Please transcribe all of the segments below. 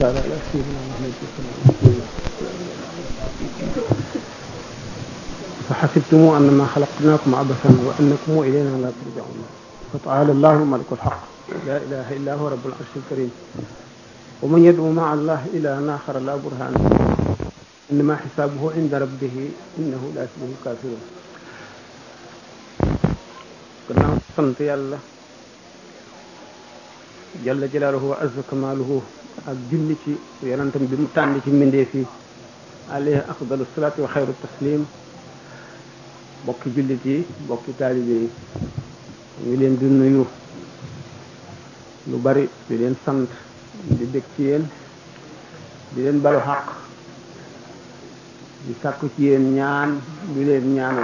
تعالى على سيدنا محمد صلى الله عليه وسلم فحسبتم أنما خلقناكم عبثا وأنكم إلينا لا ترجعون فتعالى الله الملك الحق لا إله إلا هو رب العرش الكريم ومن يدعو مع الله إلى آخر لا برهان إنما حسابه عند ربه إنه لا يفلح الكافرون gannaaw sant yàlla jalla jalaaluhu wa azza kamaaluhu ak julli ci yonentam bi mu tànn ci mbindeef yi alayhi afdalu salaatu wa xayru taslim bokki jullit yi bokki taalibe yi ngi leen di nuyu lu bari di leen sant di bég ci yéen di leen balu xaq di sàkku ci yéen ñaan di leen ñaanal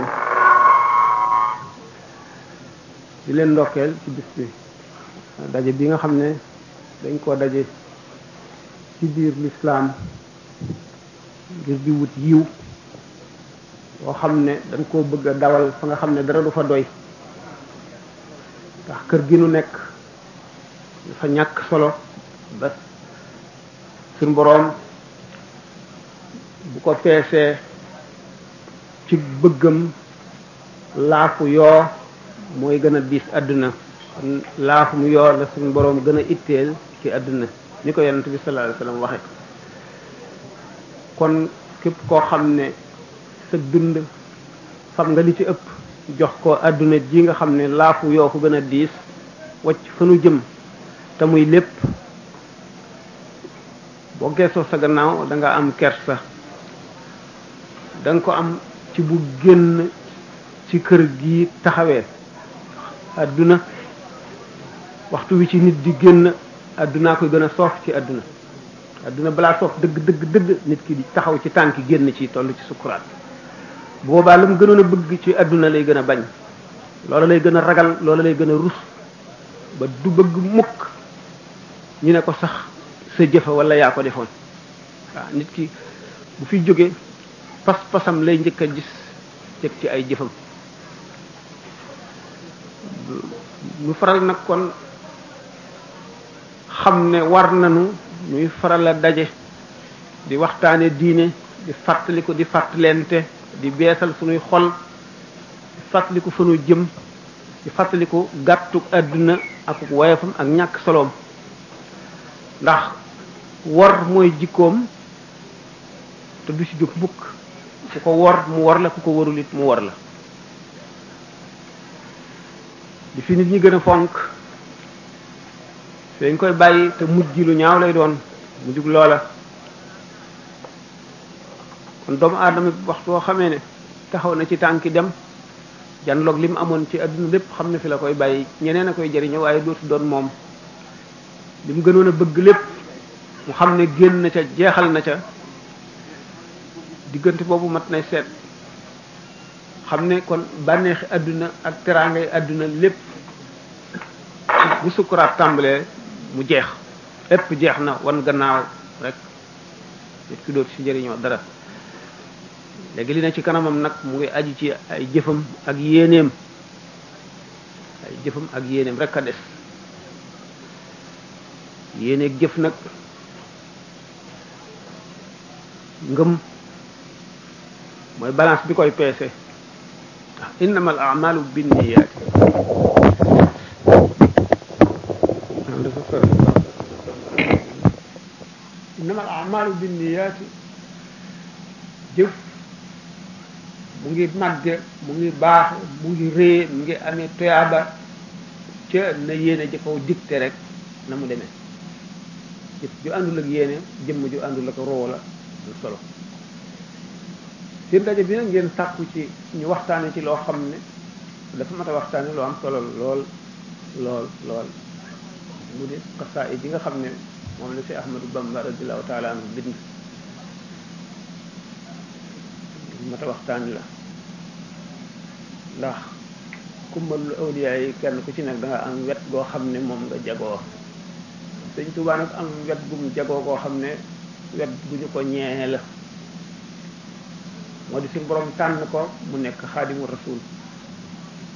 di leen ndokkeel ci bis bi daje bi nga xam ne dañ koo daje ci biir lislaam ngir di wut yiw boo xam ne dañ koo bëgg a dawal fa nga xam ne dara du fa doy ndax kër gi nu nekk dafa ñàkk solo ba suñ boroom bu ko peesee ci bëggam laafu yoo mooy gën a diis àdduna laafum yoo la suñu boroom gën a itteel ci àdduna ni ko yonent bi sallallahu alayhi wasallam waxe kon képp koo xam ne sa dund fam nga li ci ëpp jox ko àdduna ji nga xam ne laafu yoo ko gën a diis wacc fa nu jëm te muy lépp boo geesoo sa gannaaw da nga am kersa da nga ko am ci bu génn ci kër gi taxawee àdduna waxtu wi ci nit di génn àddunaa koy gën a soof ci àdduna àdduna balaa soof dëgg dëgg dëgg nit ki di taxaw ci tànki génn ci toll ci sukkuraat boobaa la mu gënoon a bëgg ci àdduna lay gën a bañ loola lay gën a ragal loola lay gën a rus ba du bëgg mukk ñu ne ko sax sa jëfa wala yaa ko defoon waaw nit ki bu fi jógee pas-pasam lay njëkk a gis teg ci ay jëfam ñu faral nag kon xam ne war nañu ñuy faral a daje di waxtaane diine di fàttaliku di fàttalente di beesal suñuy xol di fàttaliku fa nu jëm di fàttaliku gàttuk àdduna ak woyefam ak ñàkk soloom ndax wor mooy jikkoom te du ci jóg mukk ku ko wor mu wor la ku ko warul it mu wor la di fi nit ñi gën a fonk dañ koy bàyyi te mujj lu ñaaw lay doon mujjug loola kon doomu aadama waxtu woo xamee ne taxaw na ci tànki dem janloog li mu amoon ci àdduna lépp xam ne fi la koy bàyyi ñeneen a koy jariñoo waaye dootu doon moom li mu gënoon a bëgg lépp mu xam ne génn na ca jeexal na ca diggante boobu mat nay seet xam ne kon bànneexi àdduna ak teraangay àdduna lépp bu sukkuraat tàmbalee mu jeex lépp jeex na wan gannaaw rek nit ki dootu ci jëriñoo dara léegi li na ci kanamam nag mu ngi aju ci ay jëfam ak yéeneem ay jëfam ak yéeneem rek a des yéeneeg jëf nag ngëm mooy balance bi koy peese innama al a'malu binniyaati innama al a'malu binniyaati jëf mu ngi màgge mu ngi baax mu ngi rée mu ngi amee toyaaba ca na yéene ji kaw dicté rek na mu demee jëf ju àndul ak yéene jëmm ju àndul ak roo la lu solo seen daje bi nag ngeen sàkku ci ñu waxtaane ci loo xam ne dafa mat a waxtaane loo am solo lool lool lool mu di xasaa yi nga xam ne moom la si Ahmadu Bamba radiallahu taala anhu bind mat a waxtaane la ndax kummalul awliya yi kenn ku ci nekk da nga am wet goo xam ne moom nga jagoo sëñ Tuubaa nag am wet gum jagoo koo xam ne wet gu ñu ko ñeexe la moo di suñu borom tànn ko mu nekk xaadimu rasul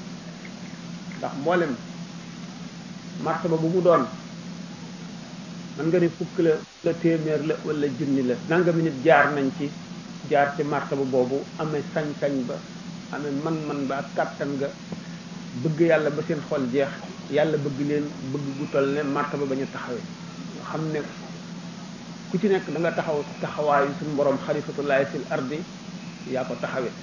ndax mboolem martaba bu mu doon man nga ni fukk la la téeméer la wala junni la nangami nit jaar nañ ci jaar ci martaba boobu amee sañ-sañ ba amee man-man ba ak kàttan ga bëgg yàlla ba seen xol jeex yàlla bëgg leen bëgg gu toll ne martaba ba ñu taxawee nga xam ne ku ci nekk da nga taxaw taxawaayu suñu borom xalifatullahi fil ardi yaa ko taxawee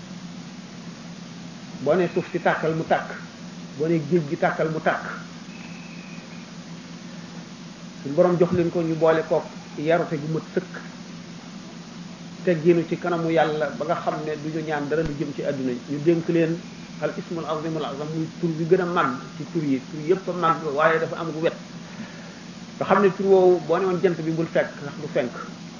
boo ne suuf si tàkkal mu tàkk boo ne géej gi tàkkal mu tàkk suñu borom jox leen ko ñu boole kook yarute gu mat sëkk teggiinu ci kanamu yàlla ba nga xam ne du ñu ñaan dara lu jëm ci àdduna ñu dénk leen al ismul azimul azam muy tur bi gën a màgg ci tur yi tur yëpp a màgg waaye dafa am gu wet nga xam ne tur woowu boo ne woon jant bi bul fekk ndax du fenk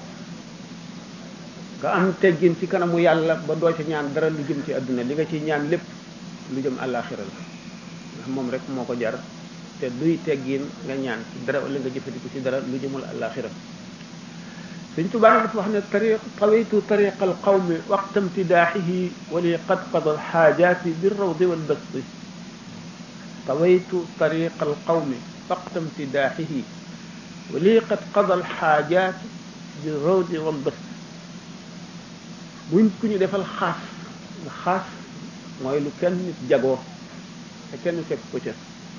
nga am teggin ci kanamu yàlla ba doo ci ñaan dara lu jëm ci àdduna li nga ciy ñaan lépp lu jëm àllaaxira la ndax moom rek moo ko jar te duy teggin nga ñaan ci dara wala nga jëfandiku ci dara lu jëmul àllaaxira Sëñ Tuubaa dafa wax ne tariq tawaytu tariqa alqawmi waqta imtidaaxihi wa li qad qada alxaajaati birrawdi walbasti tawaytu tariqa alqawmi waqta imtidaaxihi wa li qad qada alxaajaati birrawdi walbasti buñ ku ñu defal xaas nga xaas mooy lu kenn nit jagoo te kenn fekk ko ca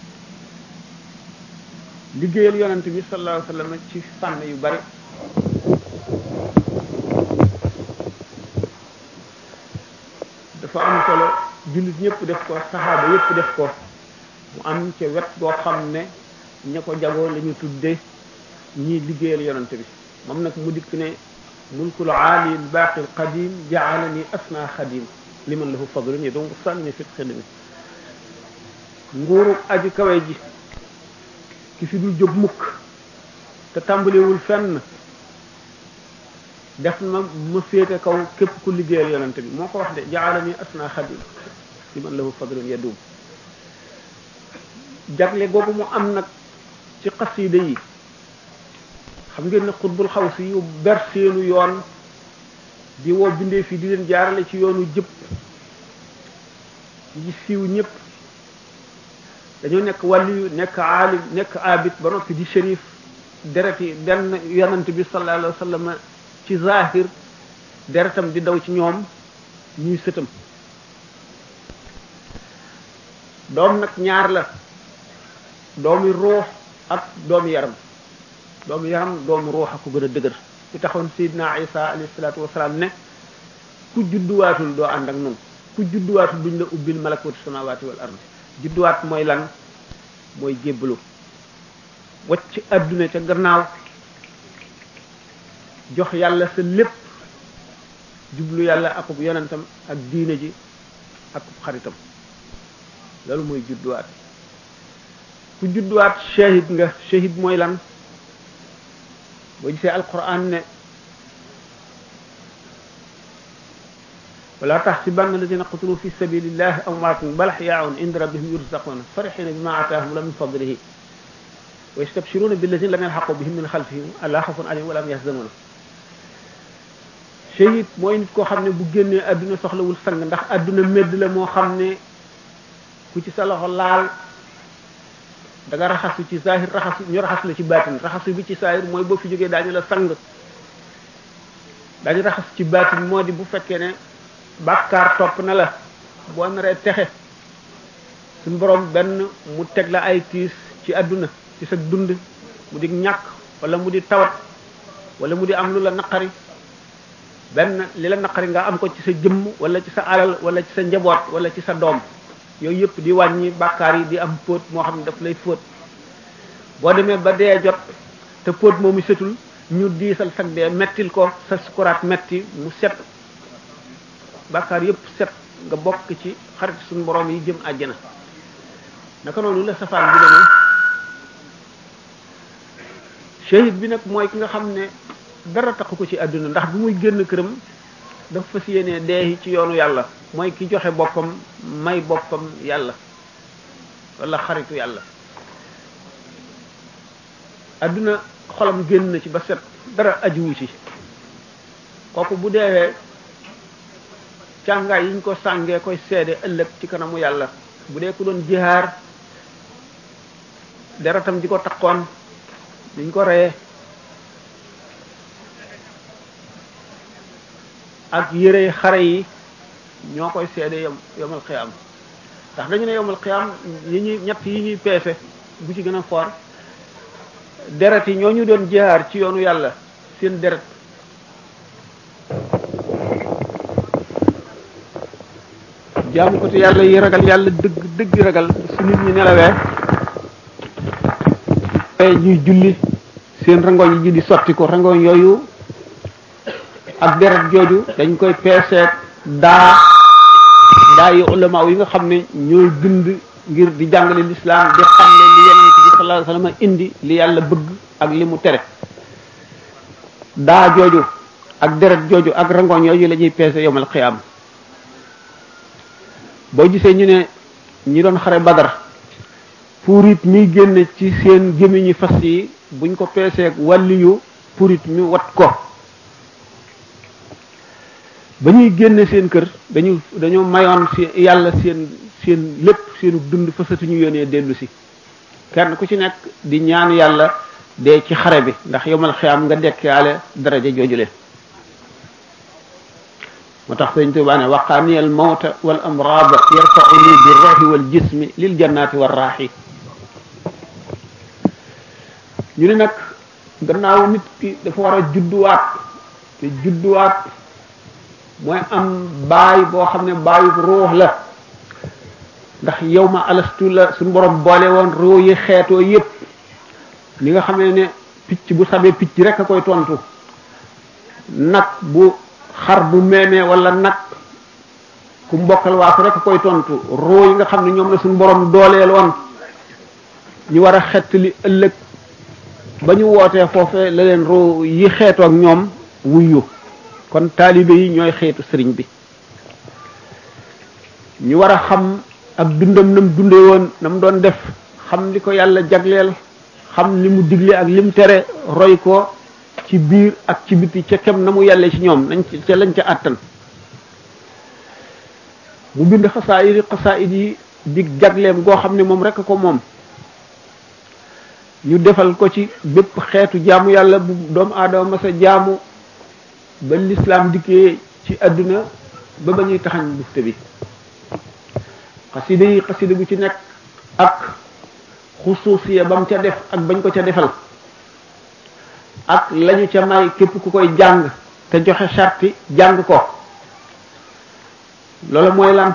liggéeyal yonent bi sallallahu alayhi wa sallam ci fànn yu bari dafa am solo jullit ñëpp def ko saxaaba yëpp def ko mu am ca wet goo xam ne ña ko jagoo la ñu tudde ñii liggéeyal yonent bi moom nag mu dikk ne mulkul aali lbaaqi alqadim jaalani asna xadim liman lahu fadlun yi donc sànni fi xidmi nguuru aji kawe ji ki fi dul jóg mukk te tàmbalewul fenn def na ma féete kaw képp ku liggéeyal yonante bi moo ko wax de jaalani asna xadim liman lahu fadlun yadum jagle googu mu am nag ci xasida yi xam ngeen ne xutbul xaw si yu ber seenu yoon di woo bindee fii di leen jaarale ci yoonu jëpp yi siiw ñëpp dañoo nekk wàlliyu nekk aalim nekk abid ba noppi di shérif deret yi benn yonant bi sallallahu alayhi wa sallam ci zahir deretam di daw ci ñoom ñuy sëtam doom nag ñaar la doomi ruux ak doomi yaram doomu yaram doomu ruux a ko gën a dëgër ci taxoon Seydina Isa alayhi salaatu wasalaam ne ku judduwaatul doo ànd ak nun ku judduwaatul duñ la ubbil malakuutu samaawaati wal ardi judduwaat mooy lan mooy jébbalu wacc adduna ca gannaaw jox yàlla sa lépp jublu yàlla akub yonentam ak diine ji akub xaritam loolu mooy judduwaat ku judduwaat shahid nga shahid mooy lan boo gisee alquran ne wala taxsibanna alladina qutilu fi sabilillahi amwaatun bal axyaaun inda rabbihim yurzaquna farixina bima ataahum la min fadlihi wa yastabshiruna billadina lam yalxaqu bihim min xalfihim ala xafun alayhim wala hum yaxzanuna shahid mooy nit koo xam ne bu génnee adduna soxlawul sang ndax adduna medd la moo xam ne ku ci sa loxo laal da nga raxasu ci zahir raxasu ñu raxas la ci baatin raxasu bi ci zahir mooy boo fi jógee daañu la sang daañu raxas ci baatin moo di bu fekkee ne bàkkaar topp na la boo naree texe suñu borom benn mu teg la ay tiis ci àdduna ci sa dund mu di ñàkk wala mu di tawat wala mu di am lu la naqari benn li la naqari nga am ko ci sa jëmm wala ci sa alal wala ci sa njaboot wala ci sa doom yooyu yëpp di wàññi bàkkaar yi di am póot moo xam ne daf lay fóot boo demee ba dee jot te póot moomu setul ñu diisal sag dee mettil ko sa sukuraat metti mu set bàkkaar yëpp set nga bokk ci xarit suñu borom yi jëm àjjana naka noonu la safaan bi demee shahid bi nag mooy ki nga xam ne dara taxu ko ci àdduna ndax bi muy génn këram dafa fas yéenee dee ci yoonu yàlla mooy ki joxe boppam may boppam yàlla wala xaritu yàlla àdduna xolam génn na ci ba set dara ajuwu ci kooku bu deewee càngaay yi ñu ko sàngee koy seede ëllëg ci kanamu yàlla bu dee ku doon jihaar deretam ji ko takkoon niñ ko reyee ak yére xare yi ñoo koy seede yom yomal xiyaam ndax dañu ne yomal xiyaam yi ñuy ñett yi ñuy peese bu ci gën a foor deret yi ñoo ñu doon jaar ci yoonu yàlla seen deret jaamu ko te yàlla yi ragal yàlla dëgg dëgg ragal su nit ñi nelawee ñuy julli seen rangoñ yi di sotti ko rangoñ yooyu ak deret jooju dañ koy peeseet daa daa yi ulama yi nga xam ne ñooy bind ngir di jàngale lislaam di xam ne li yonent bi sallallahu alayhi wasallam indi li yàlla bëgg ak li mu tere daa jooju ak deret jooju ak rangoñ yooyu la ñuy peese yomal xiyaam boo gisee ñu ne ñi doon xare badar purit mi génn ci seen gémmiñi fas yi buñ ko peeseeg wàlliyu purit mi wat ko ba ñuy génne seen kër dañu dañoo mayoon si yàlla seen seen lépp seenu dund fasatuñu yónnee dellu si kenn ku ci nekk di ñaan yàlla dee ci xare bi ndax yomal xiyaam nga dekkaale daraja joojule moo tax sëñ Tuubaa ne waqaani al mawta wal amraada yarfauni bi ruuxi wal jismi lil jannaati war raaxi ñu ne nag gannaaw nit ki dafa war a judduwaat te judduwaat mooy am baay boo xam ne baayu ruux la ndax yow ma alastu la suñu borom boole woon ruux yi xeetoo yépp ni nga xamee ne picc bu sabee picc rek a koy tontu nag bu xar bu meemee wala nag ku mbokkal waasu rek a koy tontu ruux yi nga xam ne ñoom la suñu borom dooleel woon ñu war a xett li ëllëg ba ñu wootee foofee la leen ruux yi xeetoo ak ñoom wuyu kon taalibe yi ñooy xeetu sëriñ bi ñu war a xam ak dundam nam dunde woon na mu doon def xam li ko yàlla jagleel xam li mu digle ak li mu tere roy ko ci biir ak ci biti ca kem na mu yàlle ci ñoom nañ ca lañ ca àttan mu bind xasaayid xasaayid yi di jagleem goo xam ne moom rek ko moom ñu defal ko ci bépp xeetu jaamu yàlla bu doomu aadama masa jaamu ba lislaam dikkee ci àdduna ba ba ñuy taxañ bufte bi xasida yi xasida gu ci nekk ak xusuusiya ba mu ca def ak bañ ko ca defal ak lañu ca may képp ku koy jàng te joxe sarti jàng ko loolu mooy lan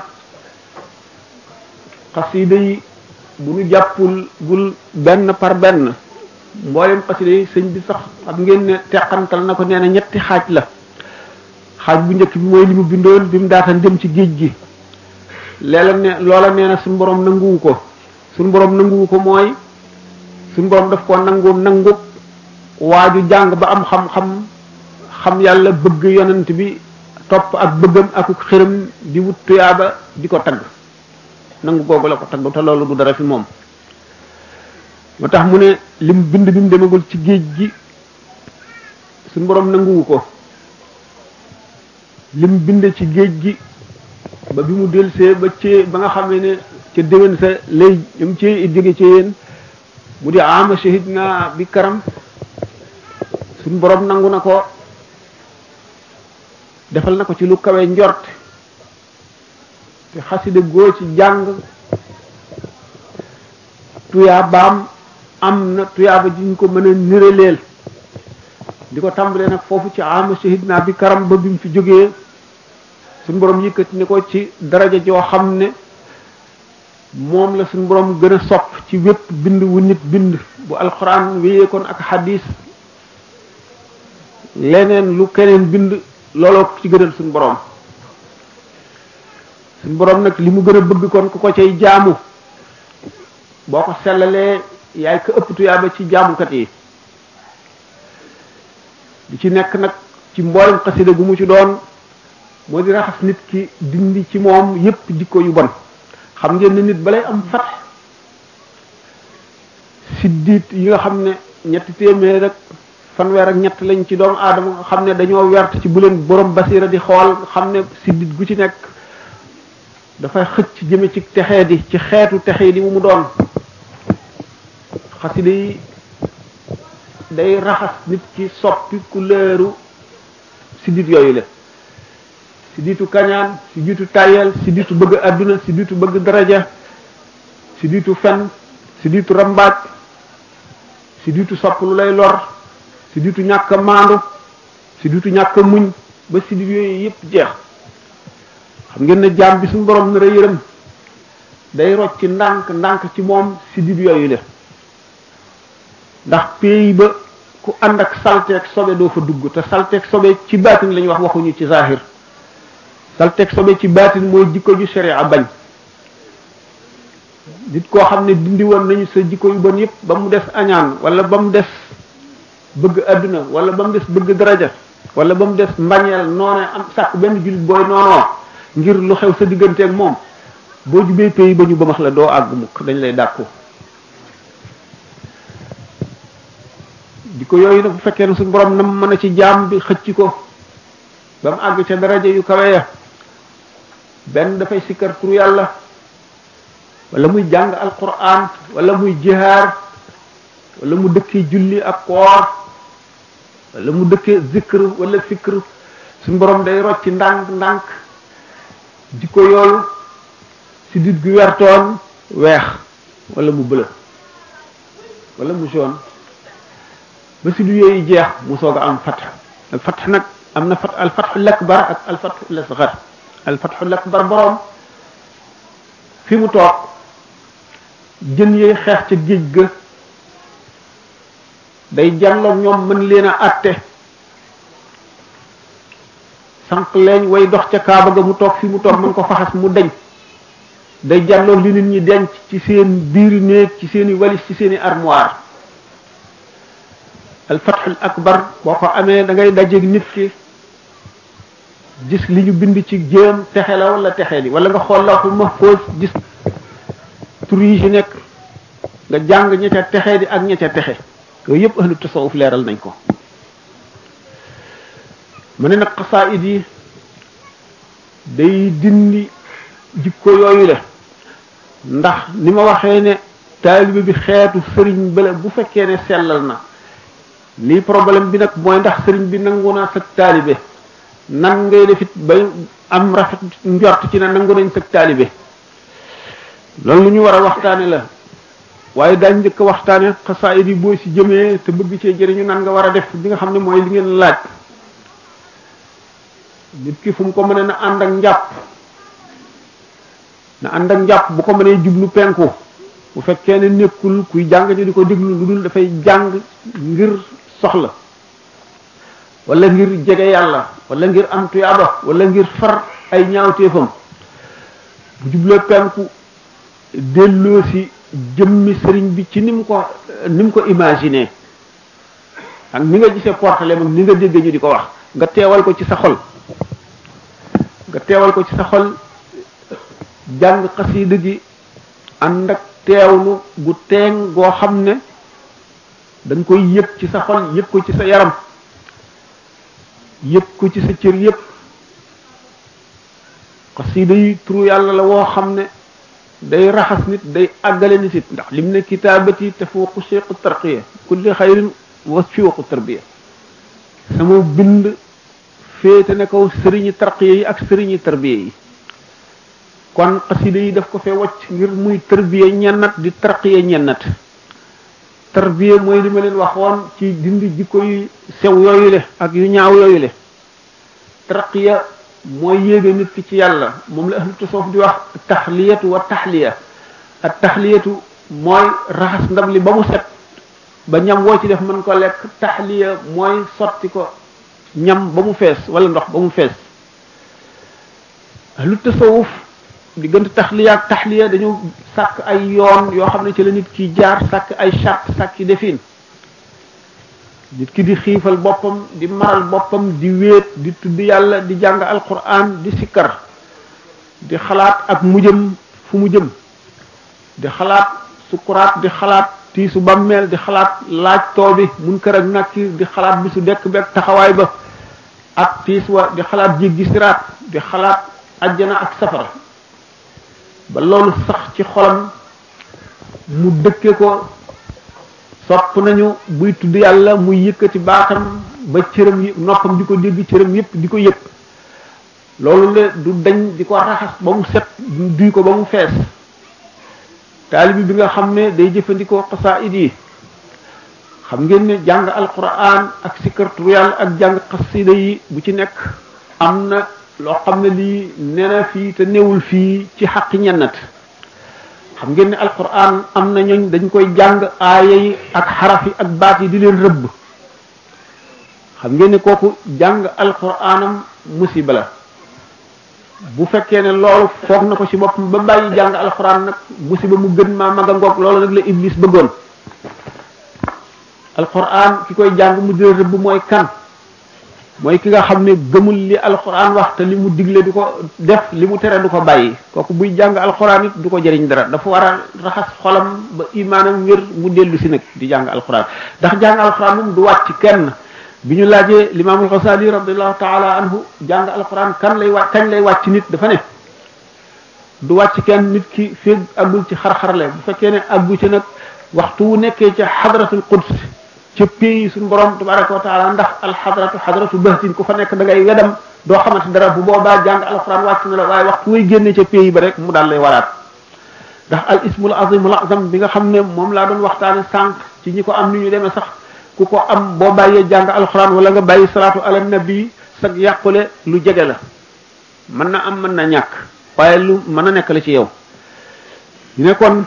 xasida yi bu ñu jàppul gul benn par benn mboolem xasida yi sëñ bi sax xam ngeen ne teqantal na ko nee na ñetti xaaj la xaaj bu njëkk bi mooy li mu bindoon bi mu daataan dem ci géej gi leela ne loola nee na suñu borom nanguwu ko suñu borom nanguwu ko mooy suñu borom daf ko nangu nangu waaju jàng ba am xam-xam xam yàlla bëgg yonent bi topp ak bëggam ak xëram di wut tuyaaba di ko tagg nangu googu la ko tagg te loolu du dara fi moom moo tax mu ne lim bind bi mu demagul ci géej gi suñu borom nanguwu ko lim bind ci géej gi ba bi mu delsee ba ci ba nga xam ne ca déwén sa lay ñum ci jóge ci yéen mu di ama shahid na bi karam suñu borom nangu na ko defal na ko ci lu kawe njort te xasida goo ci jàng tuyaa baam am na tuyaaba ji ñu ko mën a niraleel di ko tàmbalee nag foofu ci ama shahid naa bi karam ba bi mu fi jógee suñu borom yëkkati ne ko ci daraja joo xam ne moom la suñu borom gën a sopp ci wépp bind wu nit bind bu alxuraan wéyeekoon ak xadis leneen lu keneen bind looloo ci gënal suñu borom suñu borom nag li mu gën a bëgg kon ku ko cay jaamu boo ko sellalee yaay ko ëpp tuyaaba ci jaamukat yi li ci nekk nag ci mboolem xasida gu mu ci doon moo di raxas nit ki dindi ci moom yépp jikko yu bon xam ngeen ne nit balay am fat siddit yi nga xam ne ñetti téeméer rek fanweer ak ñett lañ ci doomu aadama nga xam ne dañoo wert ci bu leen borom basira di xool xam ne siddit gu ci nekk dafay xëcc jëme ci texee di ci xeetu texe li mu mu doon xasida yi day raxas nit ki soppi couleuru sidit yooyu la siditu kañaan siditu tayel siditu bëgg adduna siditu bëgg daraja siditu fen siditu rambaaj siditu sopp lu lay lor siditu ñàkk a maandu siditu ñàkk a muñ ba sidit yooyu yépp jeex xam ngeen ne jaam bi suñu borom nar a yërëm day rocc ci ndànk ndànk ci moom sidit yooyu la ndax pays ba ku ànd ak salteeg sobe doo fa dugg te salteeg sobe ci baatin la ñuy wax waxuñu ci zahir salteeg sobe ci baatin mooy jikko ju sharia bañ nit koo xam ne dindi woon nañu sa jikko yu bon yépp ba mu des añaan wala ba mu des bëgg adduna wala ba mu des bëgg daraja wala ba mu des mbañeel noone am sàkk benn jullit booy noonoo ngir lu xew sa digganteeg moom boo jubee pays ba ñu ba max la doo àgg mukk dañ lay dàkku di ko yooyu nag bu fekkee ne suñu borom nam mën a ci jaam bi xëcc ko ba mu àgg ca daraja yu kawe ya benn dafay sikkar turu yàlla wala muy jàng alquran wala muy jihaar wala mu dëkkee julli ak koor wala mu dëkkee zikr wala fikr suñu borom day rocc ndànk ndànk di ko yoolu si dit gu wertoon weex wala mu bëla wala mu jaune ba si du yooyu jeex mu soog a am fatx al fatx nag am na fat al fatxul akbar ak al fatxul asgar al fatxul akbar borom fi mu toog jën yooyu xeex ca géej ga day jàlloog ñoom mën leen a àtte sànq leeñ way dox ca kaaba ga mu toog fi mu toog mën ko faxas mu deñ day jàlloog li nit ñi denc ci seen biir néeg ci seeni walis ci seeni armoire al fathul akbar boo ko amee da ngay dajeeg nit ki gis li ñu bind ci jéem texe la wala texe li wala nga xool la xul mahfuz gis tur yi ci nekk nga jàng ña ca texe di ak ña ca texe yooyu yëpp ahlu tasawuf leeral nañ ko mu ne nag xasaayid yi day dindi jikko yooyu la ndax ni ma waxee ne taalibe bi xeetu sëriñ bële bu fekkee ne sellal na lii problème bi nag mooy ndax sëriñ bi nangu naa sag taalibe nan ngay defit ba am rafet njort ci ne nangu nañ sag taalibe loolu lu ñu war a waxtaane la waaye daañ njëkk a waxtaane xasaayid yi boo si jëmee te bëgg cee jëriñu nan nga war a def bi nga xam ne mooy li ngeen laaj nit ki fu mu ko mënee na ànd ak njàpp na ànd ak njàpp bu ko mënee jublu penku bu fekkee ne nekkul kuy jàng ñu di ko déglu lu dul dafay jàng ngir soxla wala ngir jege yàlla wala ngir am tuyaaba wala ngir far ay ñaawteefam bu jubloo penku delloo si jëmmi sëriñ bi ci ni mu ko ni mu ko imaginer ak ni nga gisee portale mag ni nga dégg ñu di ko wax nga teewal ko ci sa xol nga teewal ko ci sa xol jàng xasiida gi ànd ak teewlu gu teeng goo xam ne dañ koy yëg ci sa xol yëg ko ci sa yaram yëg ko ci sa cër yëpp xasiida yi turu yàlla la woo xam ne day raxas nit day àggale nit it ndax lim ne kitaabati tafuuqu cheikhu tarqiya kulli xayrin wa fiwaqu tarbiya sama bind féete ne kaw sëriñi tarqiya yi ak sëriñi tarbiya yi kon xasida yi daf ko fee wacc ngir muy tarbiya ñennat di tarqiya ñennat tarbiya mooy li ma leen waxoon ci dindi jikko yu sew yooyu le ak yu ñaaw yooyu le tarqiya mooy yéege nit ki ci yàlla moom la ahlu tasawuf di wax taxliyatu wa taxliya ak taxliyatu mooy raxas ndab li ba mu set ba ñam woo ci def mën ko lekk taxliya mooy sotti ko ñam ba mu fees wala ndox ba mu fees ahlu tasawuf diggante taxliya ak taxliya dañu sàkk ay yoon yoo xam ne ci la nit ki jaar sàkk ay charte sàkki defin nit ki di xiifal boppam di maral boppam di wéet di tudd yàlla di jàng alquran di sikkar di xalaat ak mujjëm fu mu jëm di xalaat sukuraat di xalaat tiisu bàmmeel di xalaat laaj too bi mun kër ak nakki di xalaat bisu dekk bekk taxawaay ba ak tiis wa di xalaat jéggi siraat di xalaat ajjana ak safara ba loolu sax ci xolam mu dëkke ko sopp nañu buy tudd yàlla muy yëkkati baatam ba cëram yi noppam di ko dégg cëram yépp di ko yëg loolu la du dañ di ko raxas ba mu set duy ko ba mu fees taalibi bi nga xam ne day jëfandikoo xasaayid yi xam ngeen ne jàng alquran ak sikartu yàlla ak jàng xasida yi bu ci nekk am na loo xam ne lii nee na fii te newul fii ci xaqi ñennat xam ngeen ne alquran am na ñooñ dañ koy jàng aaya yi ak xaraf yi ak baat yi di leen rëbb xam ngeen ne kooku jàng alquranam musiba la bu fekkee ne loolu foog na ko ci boppam ba bàyyi jàng alquran nag musiba mu gën maa mag a ngoog loolu nag la iblis bëggoon alquran ki koy jàng mu di leen rëbb mooy kan mooy ki nga xam ne gëmul li alquran wax te li mu digle du ko def li mu tere du ko bàyyi kooku buy jàng alquran it du ko jëriñ dara dafa war a raxas xolam ba imaanam wér mu dellu si nag di jàng alquran ndax jàng alquran moom du wàcc kenn bi ñu laajee limaamul xasali radiallahu taala anhu jàng alquran kan lay wàcc kañ lay wàcc nit dafa ne du wàcc kenn nit ki féeg àggul ci xar-xarle bu fekkee ne àggu ci nag waxtu wu nekkee ca xadratul quds ca pays suñu borom tabaraka wa taala ndax alxadratu xadratu bahtin ku fa nekk da ngay wedam doo xamante dara bu boobaa jàng alquran wàcc na la waaye waxtu way génne ca pays ba rek mu daal lay waraat ndax al ismul azimul azam bi nga xam ne moom laa doon waxtaane sànq ci ñi ko am ni ñu demee sax ku ko am boo bàyyee jàng alquran wala nga bàyyi salaatu ala nabi sag yàqule lu jege la mën na am mën na ñàkk waaye lu mën a nekk la ci yow ñu ne kon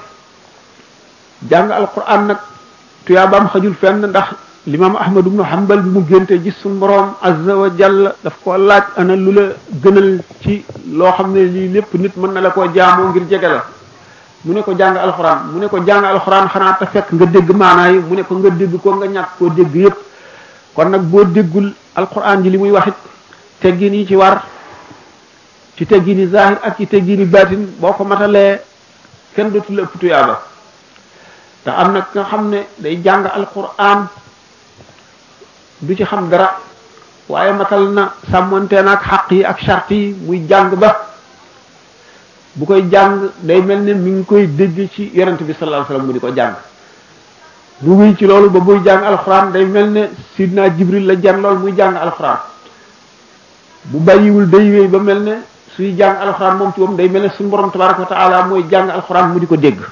jàng alquran nag tuyaabaam xajul fenn ndax limaam ahmad ibnu hanbal bi mu génte gis suñu boroom azza wa jalla daf ko laaj ana lu la gënal ci loo xam ne lii lépp nit mën na la koo jaamoo ngir jege la mu ne ko jàng alxuraan mu ne ko jàng alxuraan xanaa te fekk nga dégg maanaa yi mu ne ko nga dégg ko nga ñàkk koo dégg yépp kon nag boo déggul alxuraan ji li muy waxit teggin yi ci war ci teggini zahir ak ci teggini baatin boo ko matalee kenn dootu la ëpp tuyaaba te am na nga xam ne day jàng alquran du ci xam dara waaye matal na sàmmante na ak xaq yi ak charte yi muy jàng ba bu koy jàng day mel ne mi ngi koy dégg ci yonent bi sallallahu alayhi wasallam mu di ko jàng bu wuy ci loolu ba buy jàng alquran day mel ne sidna jibril la jan lool muy jàng alquran bu bàyyiwul day wéy ba mel ne suy jàng alquran moom ci moom day mel ne suñu borom tabaraka wa taala mooy jàng alquran mu di ko dégg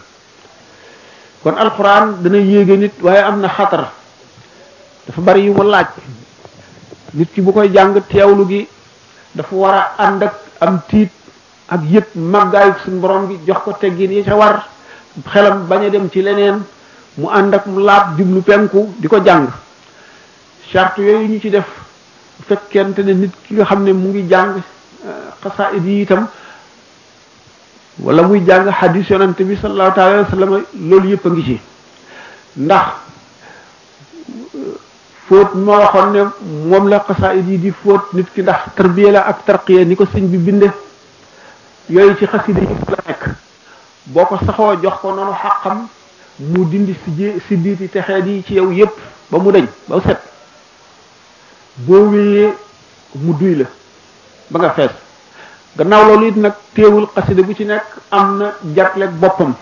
kon alquran dana yéege nit waaye am na xatar dafa bari yu mu laaj nit ki bu koy jàng teewlu gi dafa war a ànd ak am tiit ak yëpp màggaayu suñu borom gi jox ko teggin yi ca war xelam bañ a dem ci leneen mu ànd ak mu laab jublu penku di ko jàng charte yooyu ñu ci def bu fekkente ne nit ki nga xam ne mu ngi jàng xasaid yi itam wala muy jàng hadis yonante bi sallallahu taala wa sallam loolu yëpp a ngi ci ndax fóot ma waxoon ne moom la xasaid yi di fóot nit ki ndax tarbiya la ak tarqiya ni ko sëñ bi binde yooyu ci xasida yi la nekk boo ko saxoo jox ko noonu xaqam mu dindi si jé si diiti texeet yi ci yow yépp ba mu dañ ba set boo wéyee mu duy la ba nga fees gannaaw loolu it nag teewul xasida bu ci nekk am na jàppleeg boppam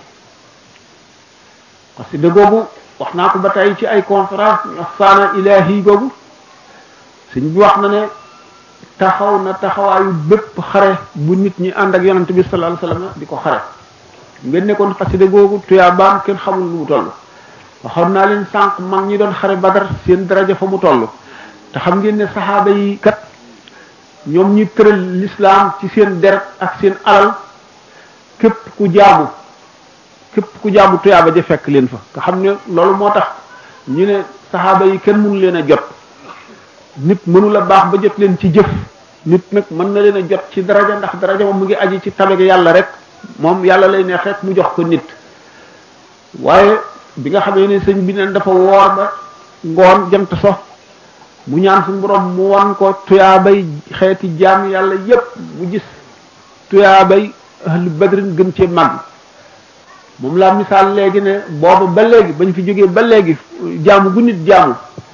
xasida googu wax naa ko ba tey ci ay conférence saana ilahi googu sëñ bi wax na ne taxaw na taxawaayu bépp xare bu nit ñi ànd ak yonante bi sallallahu alayhi wasallam di ko xare ngeen nekkoon xasida googu tuyaabaam kenn xamul lu mu toll waxoon naa leen sànq mag ñi doon xare badar seen daraja fa mu toll te xam ngeen ne saxaaba yi kat ñoom ñi tëral l'islam ci seen deret ak seen alal képp ku jaamu képp ku jaamu tuyaaba ja fekk leen fa nga xam ne loolu moo tax ñu ne saxaaba yi kenn mënu leen a jot nit mënu la baax ba jot leen ci jëf nit nag mën na leen a jot ci daraja ndax daraja moom mu ngi aji ci tabeg yàlla rek moom yàlla lay neex rek mu jox ko nit waaye bi nga xamee ne sëñ bi neen dafa woor ba ngoon jant so mu ñaan suñu borom mu wan ko tuyaabay xeeti jaam yàlla yépp mu gis tuyaabay ahlu badrin gën cee mag moom laa misaal léegi ne booba ba léegi bañ fi jógee ba léegi jaamu gu nit jaamu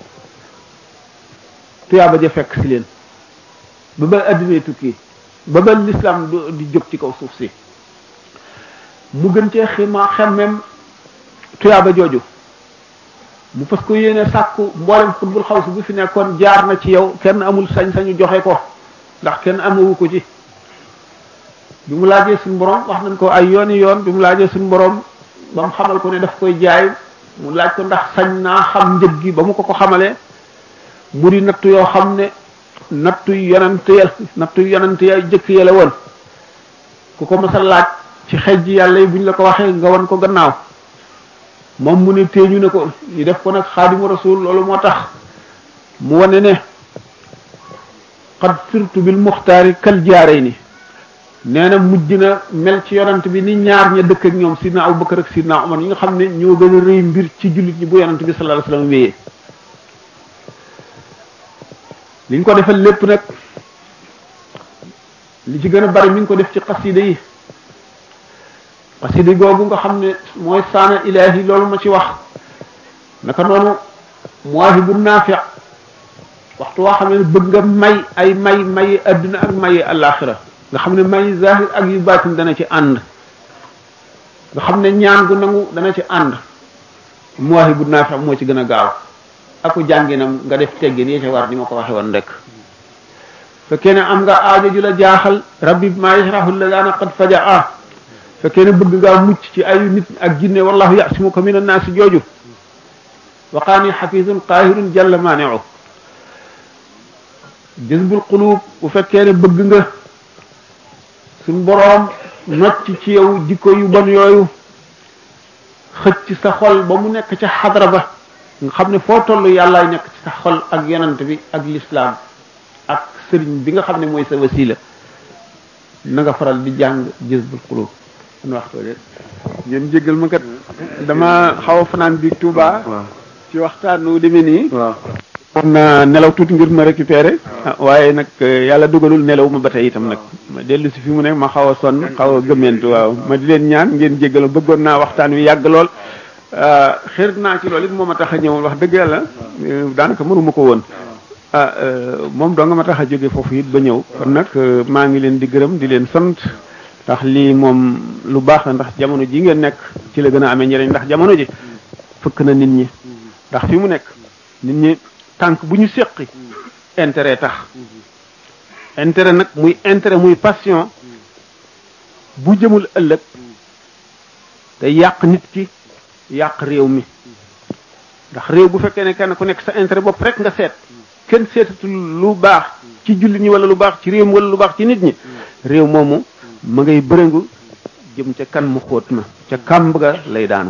tuyaaba ja fekk si leen ba ba addinay tukki ba ba l'islam di jóg ci kaw suuf si mu gën cee xima xemmem tuyaaba jooju mu fas ko yéene sàkku mboolem xutbul xaw si bu fi nekkoon jaar na ci yow kenn amul sañ-sañu joxe ko ndax kenn amewu ko ci bi mu laajee suñu borom wax nañ ko ay yooni yoon bi mu laajee suñu borom ba mu xamal ko ne daf koy jaay mu laaj ko ndax sañ naa xam njëg gi ba mu ko ko xamalee mu di nattu yoo xam ne nattu yonante ya nattu yonante ya jëkk ya la woon ku ko mës a laaj ci xej ji yàlla yi buñ la ko waxee nga wan ko gannaaw moom mu ne téeñu ne ko ñu def ko nag xaadimu rasul loolu moo tax mu wane ne xad sirtu bil muxtaari kal jaarey ni nee na mujj na mel ci yonant bi ni ñaar ña dëkk ak ñoom sidna Abubakar ak sidna Umar ñi nga xam ne ñoo gën a rëy mbir ci jullit ñi bu yonant bi sallallahu alayhi wasallam wéyee liñ ko defal lépp nag li ci gën a bari mi ngi ko def ci xasida yi xasida googu nga xam ne mooy saana ilaahi loolu ma ci wax naka noonu muwaahibu naafi waxtu waa xam ne bëgg nga may ay may may adduna ak may alaxira nga xam ne may zahir ak yu baatin dana ci ànd nga xam ne ñaan gu nangu dana ci ànd muwaahibu naafi moo ci gën a gaaw aku jànginam nga def teggin yi ca war ni ma ko waxe woon rek fekkee ne am nga aajo ju la jaaxal rabbi maa yashrahu ladana qad fajaa fekkee ne bëgg ngaa mucc ci ayu nit ak jinne wallahu yasimuka min annaasi jooju waqaani xafisun qaahirun jalla maaniu jazbul qulub bu fekkee ne bëgg nga suñ boroom nocc ci yow jikko yu bon yooyu xëcc sa xol ba mu nekk ca xadra ba nga xam ne foo toll yàllaay nekk ci sa xol ak yonant bi ak lislaam ak sëriñ bi nga xam ne mooy sa wasila na nga faral di jàng jazbul qulub an waxtoo de ngeen jéggal ma kat dama xaw a fanaan bi Touba ci waxtaan nu demee nii kon na nelaw tuuti ngir ma récupérer waaye nag yàlla dugalul nelaw ma ba tey itam nag ma dellu si fi mu ne ma xaw a sonn xaw a gëmmentu waaw ma di leen ñaan ngeen jéggal ma bëggoon naa waxtaan wi yàgg lool xër naa ci loolu it moo ma tax a ñëw wax dëgg yàlla daanaka mënuma ko woon ah moom doo nga ma tax a jóge foofu it ba ñëw kon nag maa ngi leen di gërëm di leen sant ndax lii moom lu baax la ndax jamono ji ngeen nekk ci la gën a amee njëriñ ndax jamono ji fëkk na nit ñi ndax fi mu nekk nit ñi tànk bu ñu séqi intérêt tax intérêt nag muy intérêt muy passion bu jëmul ëllëg day yàq nit ki yàq réew mi ndax réew bu fekkee ne kenn ku nekk sa intérêt bopp rek nga seet kenn seetatul lu baax ci jullit ñi wala lu baax ci réew mi wala lu baax ci nit ñi réew moomu ma ngay bërëngu jëm ca kan mu xóot ma ca kàmb ga lay daanu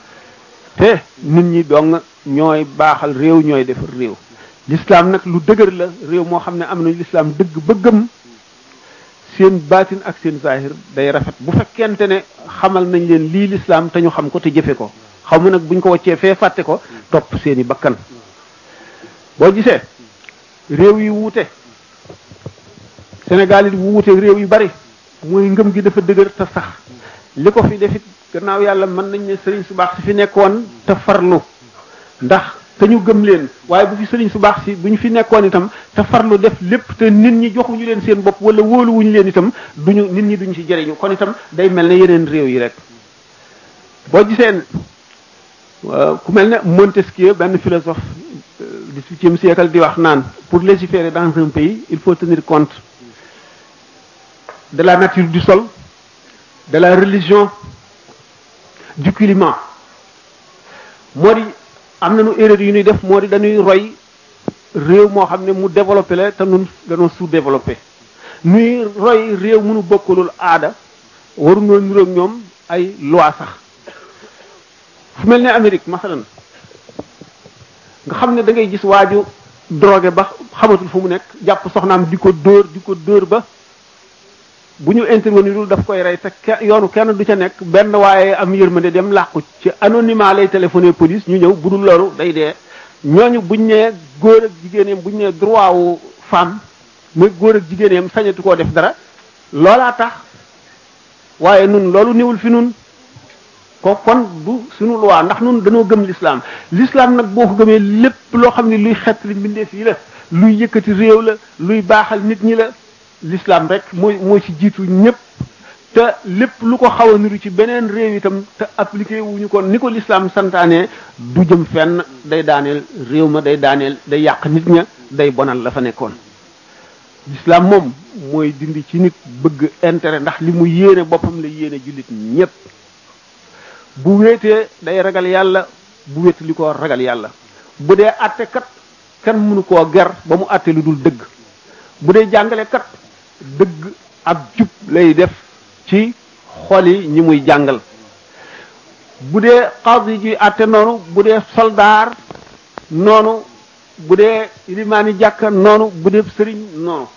te nit ñi dong ñooy baaxal réew ñooy defar réew l'islam nag lu dëgër la réew moo xam ne am nañu l'islam dëgg bëggam seen baatin ak seen zahir day rafet bu fekkente ne xamal nañ leen lii l'islam te ñu xam ko te jëfe ko xaw ma nag buñ ko waccee fee fàtte ko topp seeni bakkan boo gisee réew yi wuute Sénégal it wuute réew yu bari mooy ngëm gi dafa dëgër te sax li ko fi defit gannaaw yàlla mën nañ ne sëriñ su baax si fi nekkoon te farlu ndax te ñu gëm leen waaye bu fi sëriñ su baax si bu ñu fi nekkoon itam te farlu def lépp te nit ñi joxuñu leen seen bopp wala wóoluwuñu leen itam duñu nit ñi duñu ci jëriñu kon itam day mel ne yeneen réew yi rek boo giseen ku mel ne Montesquieu benn philosophe dix-huitième siècle di wax naan pour légiférer dans un pays il faut tenir compte de la nature du sol de la religion du climat moo di am nañu erreur yu ñuy def moo di dañuy roy réew moo xam ne mu développé la te nun dañoo sous-développé nuy roy réew mënu bokkulul aada waruñoo niroog ñoom ay loi sax fu mel ne Amérique masalan nga xam ne da ngay gis waaju drogué ba xamatul fu mu nekk jàpp soxnaam di ko dóor di ko dóor ba bu ñu intervenirul daf koy rey te yoonu kenn du ca nekk benn waaye am yërmande dem làqu ci anonymat lay téléphoné police ñu ñëw bu dul loolu day dee ñooñu buñ nee góor ak jigéeneem buñ nee droit wu femme muy góor ak jigéeneem sañatu koo def dara loolaa tax waaye nun loolu niwul fi nun ko kon du suñu loi ndax nun dañoo gëm l'islam l'islam nag boo ko gëmee lépp loo xam ne luy xett li mbindeef yi la luy yëkkati réew la luy baaxal nit ñi la l'islam rek mooy mooy ci jiitu ñëpp te lépp lu ko xaw a niru ci beneen réew itam te appliqué wuñu ko ni ko l'islam santaane du jëm fenn day daaneel réew ma day daaneel day yàq nit ña day bonal la fa nekkoon l'islam moom mooy dindi ci nit bëgg intérêt ndax li mu yéene boppam la yéene jullit ñépp bu wéetee day ragal yàlla bu wéet li ko ragal yàlla bu dee àtte kat kenn mënu koo ger ba mu àtte lu dul dëgg bu dee jàngale kat dëgg ak jub lay def ci xol yi ñi muy jàngal bu dee xaadi ji àtte noonu bu dee soldaar noonu bu dee limaani jàkka noonu bu dee sëriñ noonu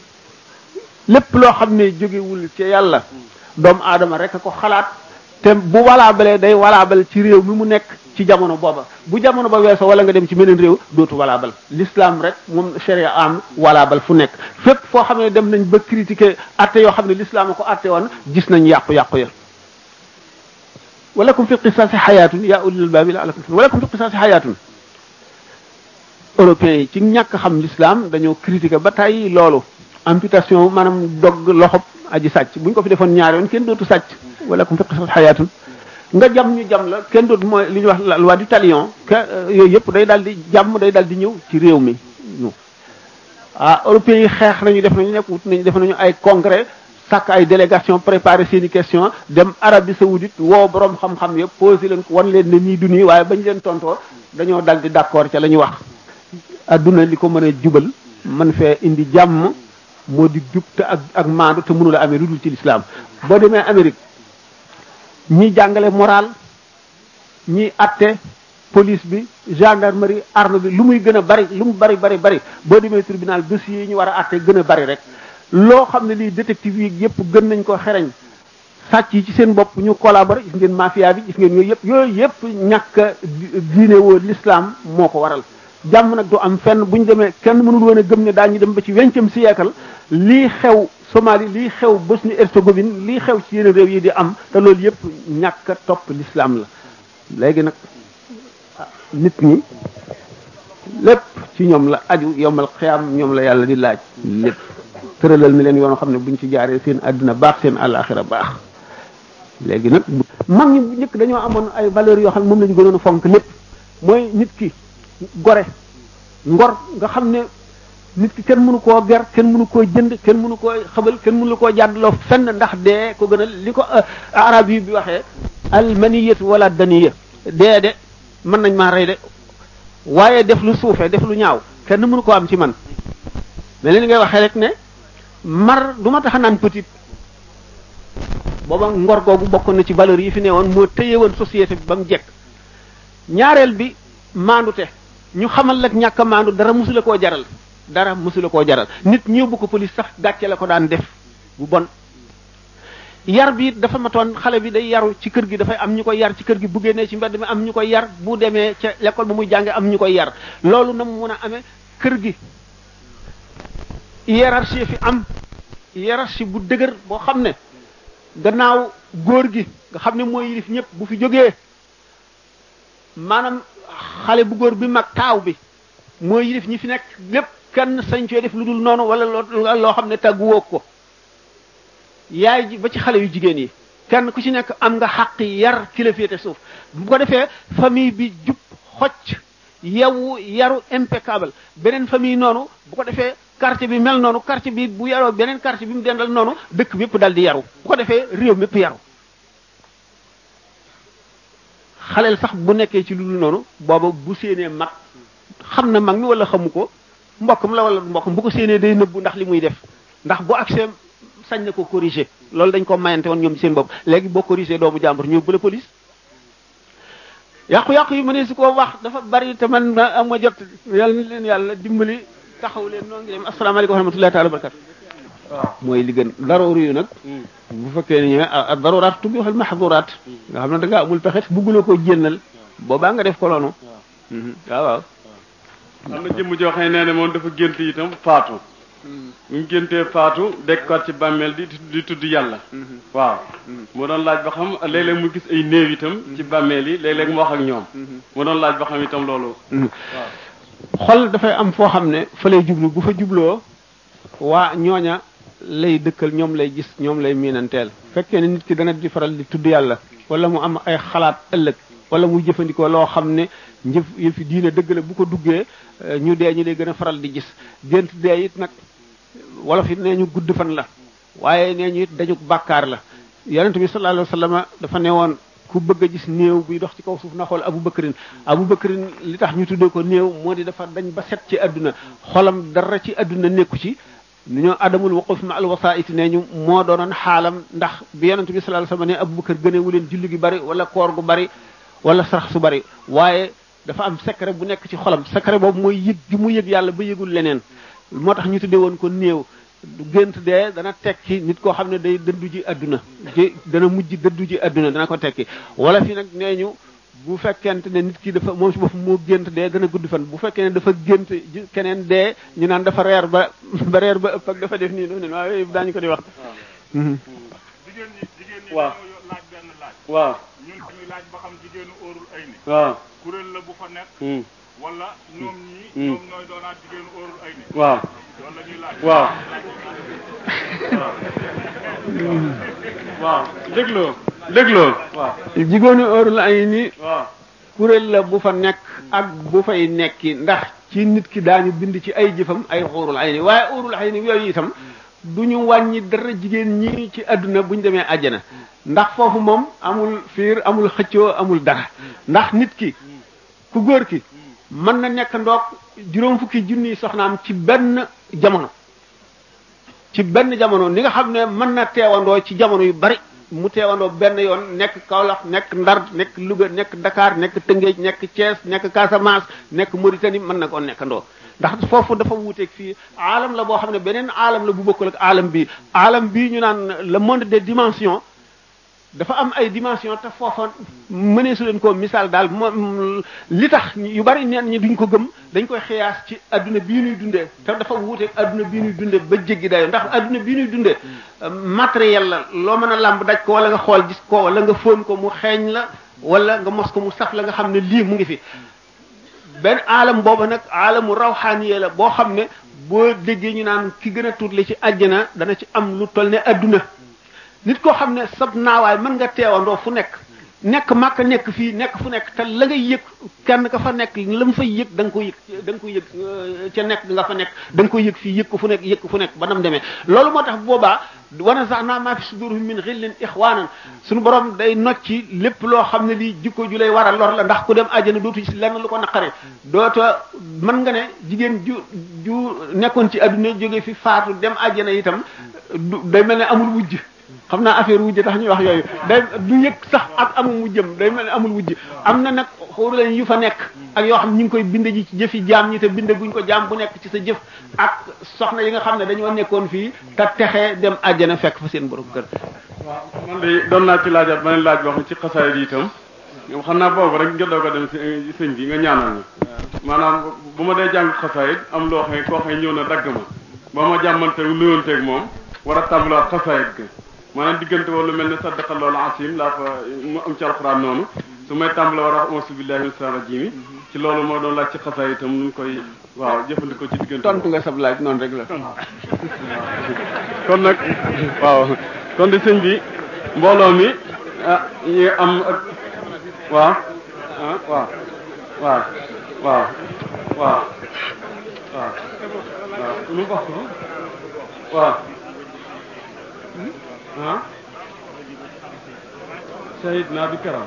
lépp loo xam ne jógewul ci yàlla doomu aadama rek a ko xalaat te bu walaabalee day walaabal ci réew mi mu nekk ci jamono booba bu jamono ba weesoo wala nga dem ci meneen réew dootu walaabal l'islam rek moom sharia am walaabal fu nekk fépp foo xam ne dem nañ ba critiquer atte yoo xam ne l'islam a ko atte woon gis nañ yàqu-yàqu ya walakum fi qisaasi xayaatun yaa ulil albaabi la'allakum walakum fi qisaasi xayaatun européens yi ci ñàkk xam l'islam dañoo critiquer ba tey loolu amputation maanaam dog loxob aji sàcc buñ ko fi defoon ñaari yoon kenn dootu sàcc walakum fi qisaasi xayaatun nga jam ñu jam la kenn dootu mooy li ñuy wax la loi du talion que yooyu yëpp day daal di jàmm day daal di ñëw ci réew mi ñu ah européens yi xeex nañu def nañu nekk wut nañu def nañu ay congrès sàkk ay délégation préparé seen i question dem Arabie saoudite woo borom xam-xam yëpp posé leen ko wan leen ne nii du nii waaye bañ leen tontoo dañoo dal di d'accord ca la ñu wax adduna li ko mën a jubal mën fee indi jàmm moo di jub te ak ak maandu te mënula amee lu dul ci l'islam boo demee Amérique ñi jàngale moral ñi atte police bi gendarmerie arme bi lu muy gën a bari lu mu bari bari bari boo demee tribunal dossiers yi ñu war a atte gën a bari rek loo xam ne lii détective yi yëpp gën nañ ko xereñ sàcc yi ci seen bopp ñu collaborer gis ngeen mafia bi gis ngeen yooyu yëpp yooyu yëpp ñàkk diine woo l'islam moo ko waral jàmm nag du am fenn bu ñu demee kenn mënul woon a gëm ne daañu dem ba ci vingtième siècle lii xew Somalie lii xew Bosnie Herzégovine lii xew ci yeneen réew yi di am te loolu yëpp ñàkk a topp l'islam la léegi nag nit ñi lépp ci ñoom la aju yombal xiyaam ñoom la yàlla di laaj lépp tëralal ni leen yoon xam ne buñ ci jaaree seen àddina baax seen àllaaxira baax léegi nag mag ñi bu njëkk dañoo amoon ay valeurs yoo xam ne moom la ñu gënoon a fonk lépp mooy nit ki gore ngor nga xam ne nit ki kenn mënu koo ger kenn mënu koo jënd kenn mënu koo xabal kenn mënu koo jàddloo fenn ndax dee ko gën a li ko arab yi bi waxee almaniyatu wala daniya dee de mën nañ maa rey de waaye def lu suufee def lu ñaaw kenn mënu koo am ci man mais li ngay waxee rek ne mar du ma tax a naan petit booba ngor googu bokk na ci valeurs yi fi ne woon moo téye woon société bi ba mu jekk ñaareel bi maandute ñu xamal lak ñàkk a maandu dara musula koo jaral dara musula koo jaral nit ñëw bu ko police sax gàcce la ko daan def bu bon yar bi dafa matoon xale bi day yaru ci kër gi dafay am ñu koy yar ci kër gi bu génnee ci mbedd mi am ñu koy yar bu demee ca l'école ba muy jànge am ñu koy yar loolu na mu mën a amee kër gi hiérarchie fi am hiérarchie bu dëgër boo xam ne gannaaw góor gi nga xam ne mooy yilif ñëpp bu fi jógee maanaam xale bu góor bi mag taaw bi mooy yilif ñi fi nekk lépp kenn sañ cee def lu dul noonu wala loo xam ne tàgguwoo ko yaay ji ba ci xale yu jigéen yi kenn ku ci nekk am nga xaq yar ki la féete suuf bu ko defee famille bi jub xocc yewu yaru impeccable beneen famille noonu bu ko defee quartier bi mel noonu quartier bi bu yaroo beneen quartier bi mu dendal noonu dëkk bi yëpp dal di yaru bu ko defee réew mi yëpp yaru xaleel sax bu nekkee ci lu dul noonu booba bu séenee mag xam na mag mi wala xamu ko mbokkam la wala mbokkam bu ko séenee day nëbbu ndax li muy def ndax bu accès sañ na ko corriger loolu dañ ko mayante woon ñoom seen bopp léegi boo corriger doomu jàmbur ñëw bu la police yàqu-yàqu yi mënee su ko wax dafa bari te man am ma jot yàlla ni leen yàlla dimbali taxaw leen noo ngi dem asalaamaaleykum wa rahmatullahi taala wa barakatu waaw mooy li gën darooru yu nag bu fekkee ne ñëwee ak daruraat tubbi waxal mahduraat nga xam ne da ngaa amul pexe bugguloo ko jénnal boobaa nga def ko loonu waaw waaw am na jëmm joo xam ne nee na moom dafa gént itam faatu bu ñu géntee faatu dekkaat ci bàmmeel di di tudd yàlla waaw mu doon laaj ba xam léeg-léeg mu gis ay néew itam ci bàmmeel yi léeg-léeg mu wax ak ñoom mu doon laaj ba xam itam loolu waaw xol dafay am foo xam ne fa lay jublu bu fa jubloo waa ñooña lay dëkkal ñoom lay gis ñoom lay miinanteel fekkee ne nit ki dana di faral di tudd yàlla wala mu am ay xalaat ëllëg wala muy jëfandikoo loo xam ne njëf yëfi diine dëgg la bu ko duggee ñu dee ñu lay gën a faral di gis gént dee it nag wolof it nee ñu gudd fan la waaye nee ñu it dañu bàkkaar la yonent bi sallallahu alayhi wasallam dafa ne woon ku bëgg a gis néew buy dox ci kaw suuf na xool abu bakrin abu bakrin li tax ñu tuddee ko néew moo di dafa dañ ba set ci àdduna xolam dara ci àdduna nekku ci nu ñoo adamul waquf ma al wasaiti ne ñu moo doonoon xaalam ndax bi yonent bi sallallahu alayhi wasallam ne abu bakar gënewu leen julli gi bari wala koor gu bari wala sarax su bari waaye dafa am secret bu nekk ci xolam secret boobu mooy yëg gi mu yëg yàlla ba yëgul leneen moo tax ñu tuddee woon ko néew gént dee dana tekki nit koo xam ne day dëddu ji àdduna ji dana mujj dëddu ji àdduna dana ko tekki wala fi nag nee ñu bu fekkente ne nit ki dafa moom si boppam moo gént dee dana gudd fan bu fekkee ne dafa gént keneen dee ñu naan dafa reer ba ba reer ba ëpp ak dafa def nii noonu waaw yooyu daañu ko di wax. jigéen ñi jigéen ñi waaw dañoo laaj benn laaj. waaw ñun dañuy laaj ba xam jigéenu óorul ay ni waaw kuréel la bu fa nekk. hmm, wala ñoom ñii. Hmm. ñoom ñooy doonaat jigéenu óorul ay ni waaw loolu la ñuy laaj. waaw waaw dégloo dégloo waaw jigéenu heure la ay ni waaw kuréel la bu fa nekk ak bu fay nekki ndax ci nit ki daañu bind ci ay jëfam ay xuurul ay ni waaye xuurul ay ni yooyu itam du ñu wàññi dara jigéen ñi ci àdduna bu ñu demee àjjana ndax foofu moom amul fiir amul xëccoo amul dara ndax nit ki ku góor ki mën na nekk ndoog juróom fukki junniy soxnaam ci benn jamono ci benn jamono ni nga xam ne mën na teewandoo ci jamono yu bari mu teewandoo benn yoon nekk Kaolack nekk Ndar nekk Louga nekk Dakar nekk Tëngéej nekk Thiès nekk Casamance nekk Mauritanie mën na koo nekkandoo ndax foofu dafa wuuteeg fii aalam la boo xam ne beneen aalam la bu bokkul ak aalam bi aalam bii ñu naan le monde des dimensions dafa am ay dimension te foofa mënee su leen koo misaal daal moom li tax yu bari neen ñi duñ ko gëm dañ koy xiyaas ci adduna bii ñuy dundee te dafa wuuteeg adduna bii ñuy dundee ba jéggi dayo ndax adduna bii ñuy dundee matériel la loo mën a làmb daj ko wala nga xool gis ko wala nga fóon ko mu xeeñ la wala nga mos ko mu saf la nga xam ne lii mu ngi fi benn aalam booba nag aalamu rawxaaniye la boo xam ne boo déggee ñu naan ki gën a tuutle ci àjjana dana ci am lu toll ne adduna nit koo xam ne sab naawaay mën nga teewandoo fu nekk nekk màkk nekk fii nekk fu nekk te la ngay yëg kenn ka fa nekk la mu fay yëg da nga ko yëg da nga ko yëg ca nekk nga fa nekk da nga ko yëg fii yëg ko fu nekk yëg ko fu nekk ba nam demee loolu moo tax boobaa wana sax naa maa fi sudurhum min xillin ixwaanan suñu borom day nocci lépp loo xam ne lii jikko ju lay war a lor la ndax ku dem àjjana dootu ci lenn lu ko naqare doota mën nga ne jigéen ju ju nekkoon ci adduna jóge fi faatu dem àjjana itam du day mel ne amul wujj xam naa affaire wujj tax ñuy wax yooyu day du yëg sax ak amul wujjam day mel ne amul wujj am na nag xóoru lañ yu fa nekk ak yoo xam ñu ngi koy bind ji ci jëfi jaam ñi te bind guñ ko jaam bu nekk ci sa jëf ak soxna yi nga xam ne dañoo nekkoon fii te texee dem àjjana fekk fa seen borom kër waaw man de doon naa ci laajaat beneen laaj boo xam ci xasaay yi itam ñoom xam naa boobu rek nga doog a dem si sëñ bi nga ñaanal ñu maanaam bu ma dee jàng xasaayit am loo xam ne koo xam ne ñëw na dagg ma ba ma jàmmante nuyoonteeg moom war a tàmbalaat xasaayit ga maanaam diggante wala mel ne saddaqa loolu asim laa fa mu am ci alxuraan noonu su may tàmbale war a wax auzu billahi min shaytaani rajiim ci loolu moo doon laaj ci xasaay itam nu koy waaw jëfandikoo ci diggante tontu nga sab laaj noonu rek la kon nag waaw kon di sëñ bi mbooloo mi ah ñi am ak waaw ah waaw waaw waaw waaw waaw waaw nu wax ko waaw ah shahid naa bi karam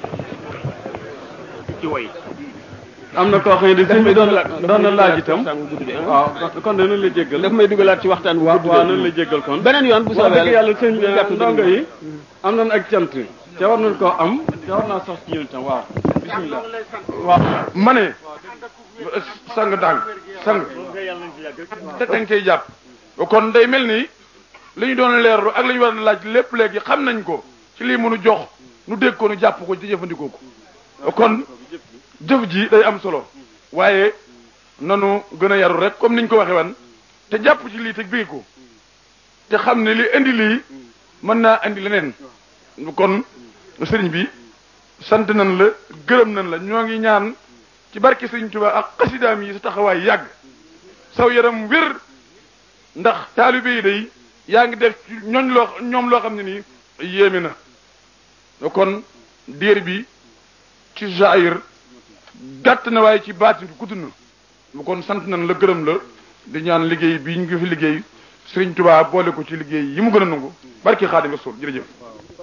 ci way am na koo xam ne di sëñ bi doon doon na laaj itam waaw kon danañ la jéggal daf may dugalaat ci waxtaan bu waaw gudd waaw boobu. nañ la jéggal kon beneen yoon bu wax soobee dëgg yàlla sëñ bi gàtt ndongo dugg. yi am nañ ak cant ca war nañ koo am ca war naa sax ci ñun itam waaw bismillah waaw ma ne sang dang sang da danga cay jàpp kon day mel ni li ñu doon leerlu ak li ñu war a laaj lépp léegi xam nañ ko ci lii mënu jox nu dégg ko nu jàpp ko ci jëfandikoo ko kon jëf ji day am solo waaye nanu gën a yaru rek comme niñ ko waxe wan te jàpp ci lii te bii ko te xam ne li indi lii mën naa indi leneen kon sëriñ bi sant nañ la gërëm nañ la ñoo ngi ñaan ci barke sëriñ Tuubaa ak xasidaam yi sa taxawaay yàgg saw yaram wér ndax taalibe yi day yaa ngi def ci ñooñ loo ñoom loo xam ne nii yéeme na kon diir bi ci jaayir gàtt na waaye ci baatin bi gudd na lu kon sant nañ la gërëm la di ñaan liggéey bi ñu ngi fi liggéey Sëriñ Tuubaa boole ko ci liggéey yi mu gën a nangu barki Xaadim Rasuul jërëjëf